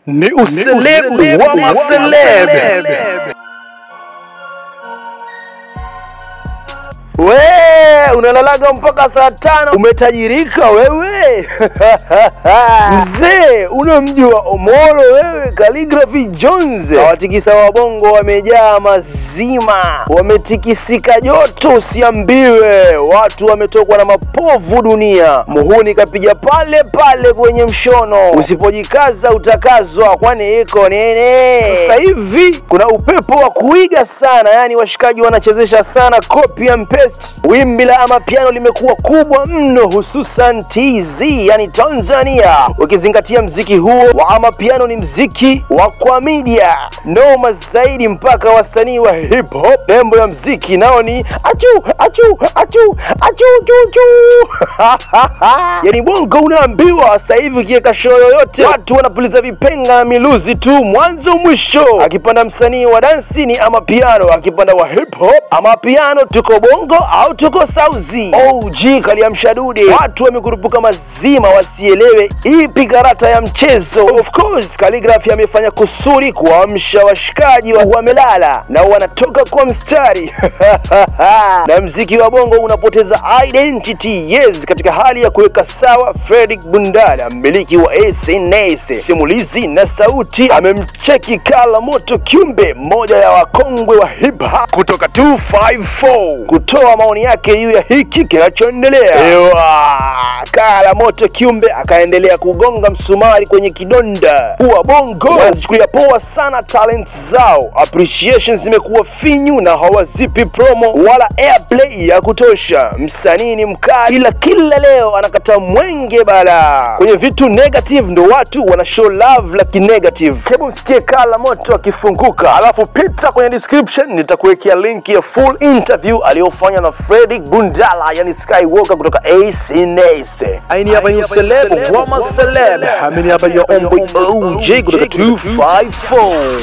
ni uselebu wa maseleb. We unalalaga mpaka saa tano, umetajirika wewe mzee. Unamjua Omolo wewe? Calligraphy Jones, hawatikisa wabongo wamejaa mazima, wametikisika joto, usiambiwe. Watu wametokwa na mapovu dunia. Muhuni kapiga pale pale kwenye mshono, usipojikaza utakazwa, kwani iko nini? Sasa hivi kuna upepo wa kuiga sana, yani washikaji wanachezesha sana copy and paste. Wimbi la amapiano limekuwa kubwa mno, hususan TZ, yani Tanzania, ukizingatia mziki huo wa amapiano ni mziki wa kwa media noma zaidi, mpaka wasanii wa hip hop nembo ya mziki nao ni achu achu achu achu chuchu yani bongo unaambiwa sasa hivi ukiweka show yoyote watu wanapuliza vipenga na miluzi tu mwanzo mwisho. Akipanda msanii wa dansi ni amapiano, akipanda wa hip hop amapiano. Tuko bongo au tuko sauzi? OG kaliamsha dude, watu wamekurupuka mazima wasielewe ipi karata ya mchezo. Of course Calligraphy amefanya kusuri kuamsha washikaji wa wamelala na wanatoka kwa mstari na mziki wa bongo unapoteza identity yes, katika hali ya kuweka sawa. Fredrick Bundala, mmiliki wa SNS simulizi na sauti, amemcheki Kala Moto Kiumbe, mmoja ya wakongwe wa hip hop kutoka 254 kutoa maoni yake juu ya hiki kinachoendelea. Ewa, Kala Moto Kiumbe akaendelea kugonga msumari kwenye kidonda kuwa bongo wanazichukulia poa sana talent zao, appreciation zimekuwa finyu na hawazipi promo wala airplay ya kutosha. Msanii ni mkali, ila kila leo anakata mwenge bala kwenye vitu negative, ndo watu wana show love la kinegative. Hebu msikie Kala Moto akifunguka, alafu pita kwenye description, nitakuwekea link ya full interview aliyofanya na Fredrick Bundala, yani Skywalker kutoka SNS. Aini hapa ni celeb wa maceleb, amini hapa ya omboy OJ kutoka 254.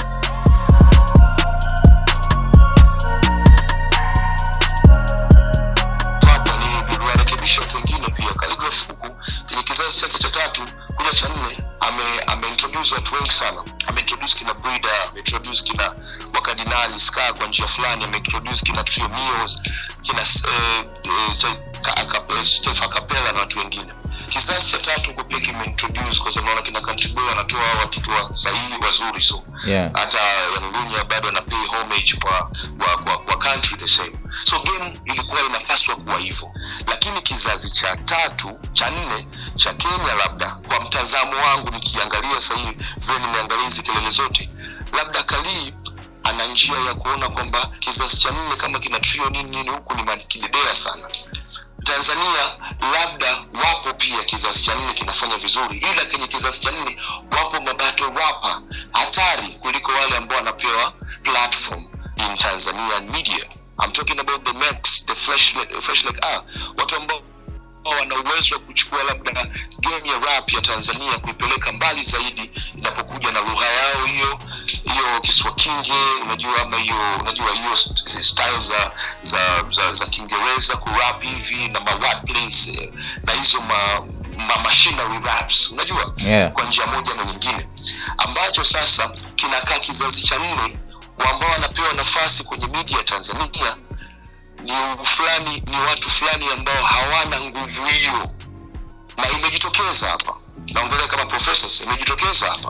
hapa ni kuwarekebisha watu wengine pia. Calligraphy huku kwenye kizazi chake cha tatu kuja cha nne ame ameintroduce watu wengi sana. Ameintroduce kina Brida, ameintroduce kina wakardinali ska kwa njia fulani, ameintroduce kina Trio Mios, kina eh, eh, Ste- Ka- Ka- Stefan Capella na watu wengine. Kizazi cha tatu huko pia kimeintroduce kwa sababu naona kina Country Boy anatoa watoto wa sahihi wazuri so Yeah. hata Yangunya bado ana pay homage kwa kwa, kwa, kwa country the same so game ilikuwa inapaswa kuwa hivyo lakini kizazi cha tatu cha nne cha kenya labda kwa mtazamo wangu nikiangalia sahii vile nimeangalia hizi kelele zote labda kalii ana njia ya kuona kwamba kizazi cha nne kama kina trio nini nini huku ni makidedea sana tanzania labda wapo pia kizazi cha nne kinafanya vizuri ila kwenye kizazi cha nne wapo mabato rapa hatari kuliko wale ambao wanapewa platform in tanzanian media I'm talking about the Max, the fresh like, fresh like ah, watu ambao wana uwezo wa kuchukua labda game ya rap ya tanzania kuipeleka mbali zaidi inapokuja na lugha yao hiyo hiyo kiswakinge unajua ama hiyo unajua hiyo st- style za za za, za kiingereza kurap hivi na ma wordplays, eh, na hizo ma, ma machinery raps unajua Yeah. kwa njia moja na nyingine ambacho sasa kinakaa kizazi cha nne ambao wanapewa nafasi kwenye media ya tanzania ni fulani ni watu fulani ambao hawana nguvu hiyo na imejitokeza hapa naongelea kama professors imejitokeza hapa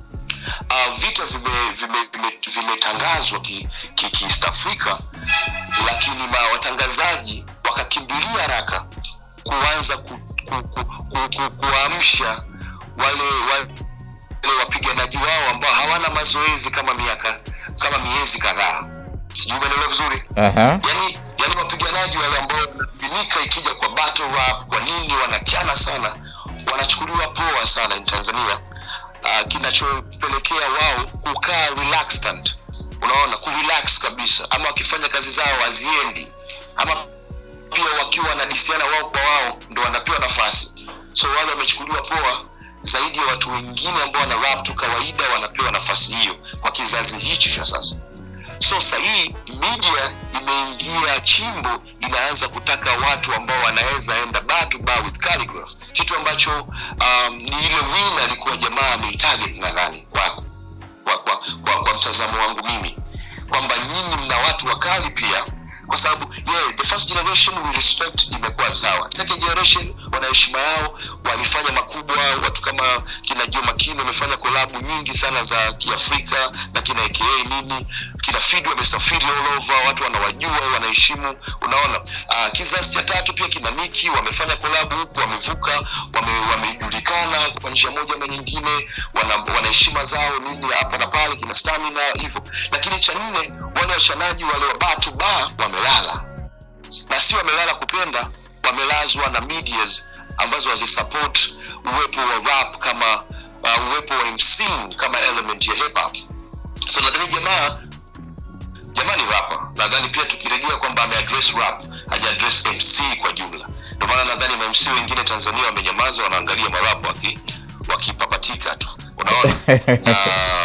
uh, vita vimetangazwa vime, vime, vimetangazwa ki, ki, ki East Africa lakini ma watangazaji wakakimbilia haraka kuanza ku, ku, ku, ku, ku, kuamsha wale, wale wapiganaji wao ambao hawana mazoezi kama miaka kama miezi kadhaa sijui umeelewa vizuri Aha. yani yani wapiganaji wale ambao wanaaminika ikija kwa battle rap kwa nini wanachana sana wanachukuliwa poa sana in tanzania uh, kinachopelekea wao kukaa relaxed unaona kurelax kabisa ama wakifanya kazi zao haziendi ama pia wakiwa wanadisiana wao kwa wao ndo wanapewa nafasi so wale wamechukuliwa poa zaidi ya watu wengine ambao wana rap tu kawaida wanapewa nafasi hiyo kwa kizazi hichi cha sasa so sahii media imeingia chimbo inaanza kutaka watu ambao wanaweza enda bar to bar with calligraph kitu ambacho um, ni ile win alikuwa jamaa ameitarget nadhani kwa, kwa, kwa, kwa, kwa mtazamo wangu mimi kwamba nyinyi mna watu wakali pia kwa sababu yeah, the first generation we respect imekuwa sawa second generation wana heshima yao walifanya makubwa watu kama kina Joe Makini wamefanya kolabu nyingi sana za kiafrika na kina aka nini kina Fidi wamesafiri all over watu wanawajua wanaheshimu unaona uh, kizazi cha tatu pia kina Niki wamefanya kolabu huku wamevuka wame, wamejulikana kwa njia moja na nyingine wana, wana heshima zao nini hapa na pale kina stamina hivyo lakini cha nne wale washanaji wale wa bar to bar wamelala na si wamelala kupenda wamelazwa na medias ambazo hazisupport uwepo wa rap kama uh, uwepo wa MC kama element ya hip hop so nadhani jamaa jamaa ni rapa nadhani pia tukirejea kwamba ameaddress rap hajaaddress mc kwa jumla ndio maana nadhani mamc wengine tanzania wamenyamaza wanaangalia marapo waki wakipapatika tu unaona na